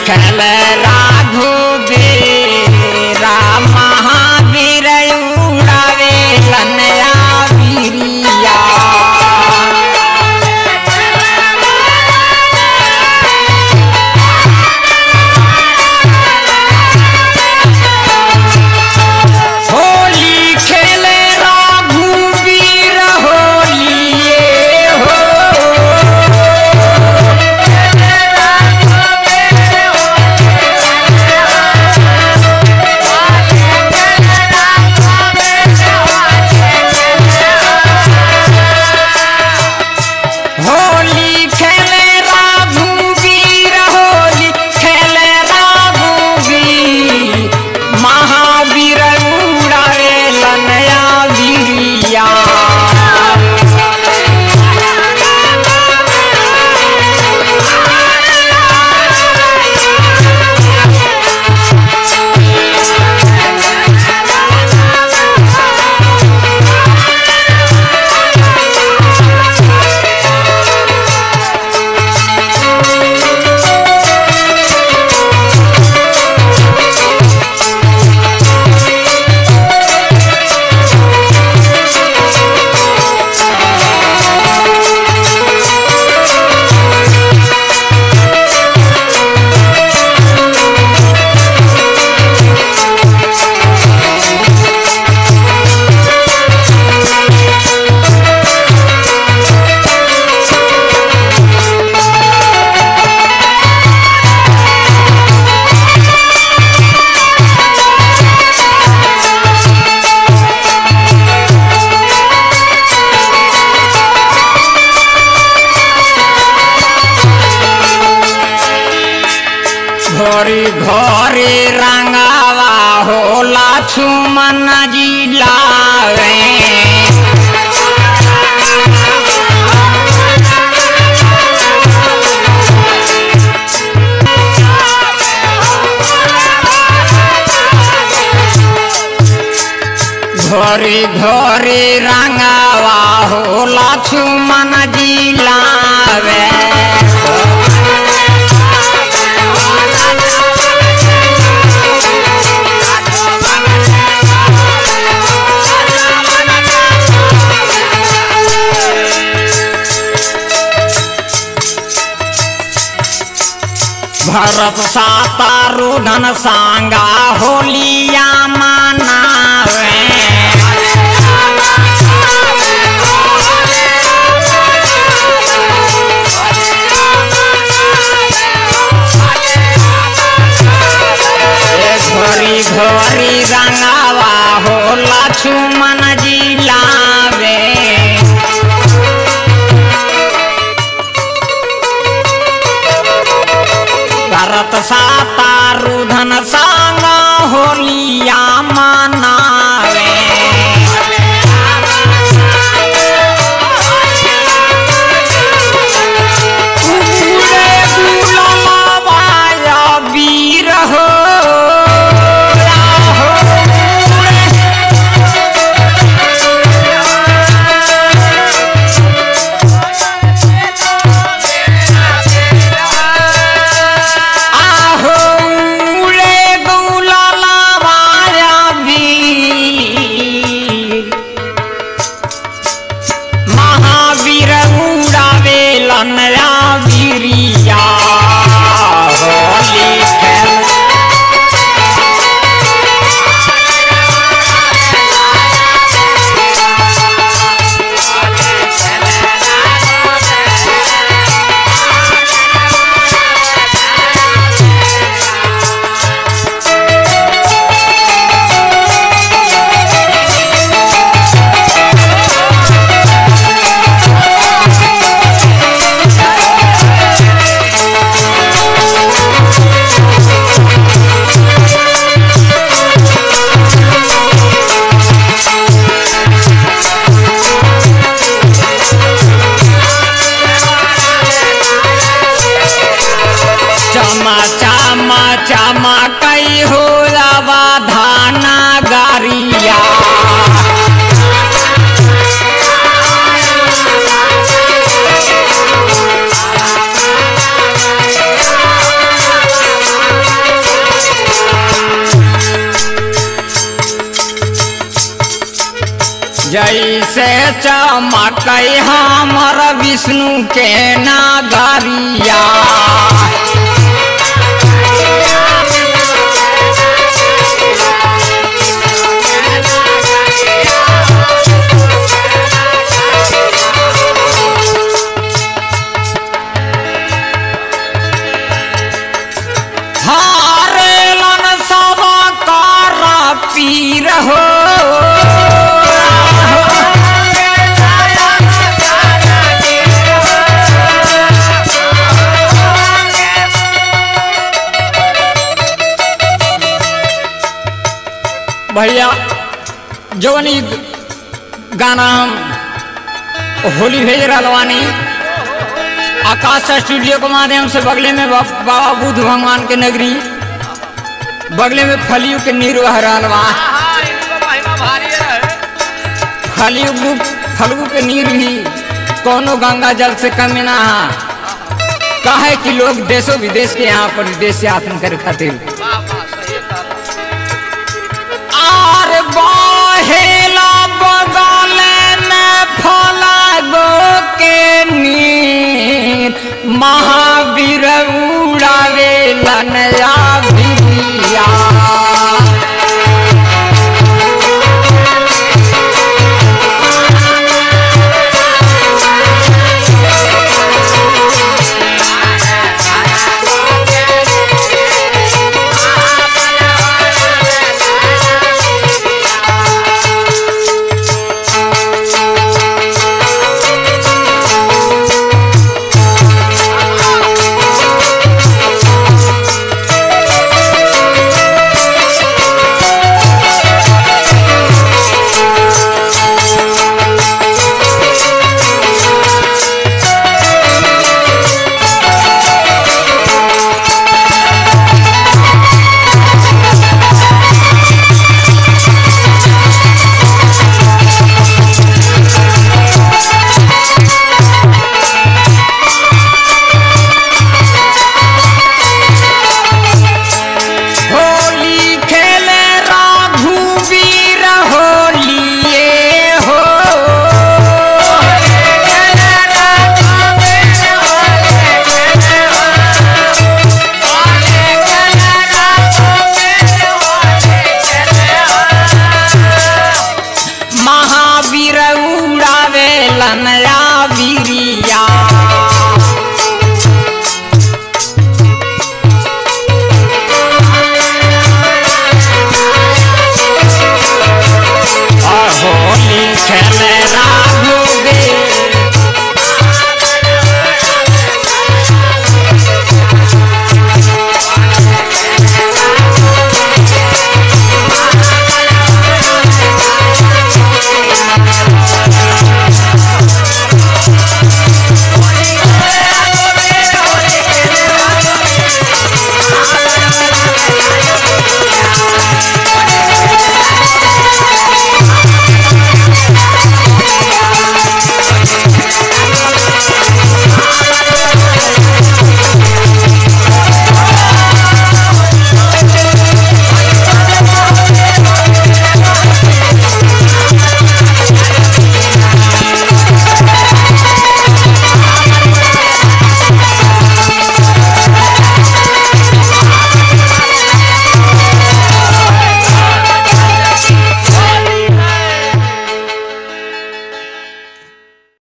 लिखल राघुबीरा महावीर उड़ावे लनया वीरिया होली खेले राघुबीर होलिए हो होली खेले राघुबीर होली खेले राघुबीर महावीर उड़ावे लनया वीरिया घोरी घोरी रंगावा होला छुमन जिलावे घोरी घोरी रंगावा होला छुमन जिलावे भरत सातारू धन सांगा होलिया मनावे ए घोरी घोरी रंगावा होला छुमन जिलावे भरत सातारू धन सांगा होलिया मनावे उड़े गुलाबाया वीर हो राहो उड़े आहो उड़े गुलाबाया वीर महावीर उड़ावे लनया वीरिया होली खेल चमा चमा चमा कई हो रवा धाना गारिया जैसे चमक हमर विष्णु के नागरिया हारेलन सब कर पीर हो भैया जवन ई गाना हम होली भेज रहलवानी आकाश स्टूडियो के माध्यम से बगले में बा- बाबा बुद्ध भगवान के नगरी बगले में फलियू के नीर बह रहल बा हाँ इनको महिमा भारी रहे फलियू फलगू के नीर भी कोनो गंगा जल से कम ना है काहे कि लोग देशों विदेश के यहाँ पर देश से यात्रा करे खातिर वाह वाह सही कहा आर बहेला बगल में फलागो के नीर महावीर उड़ावे लनया भिरिया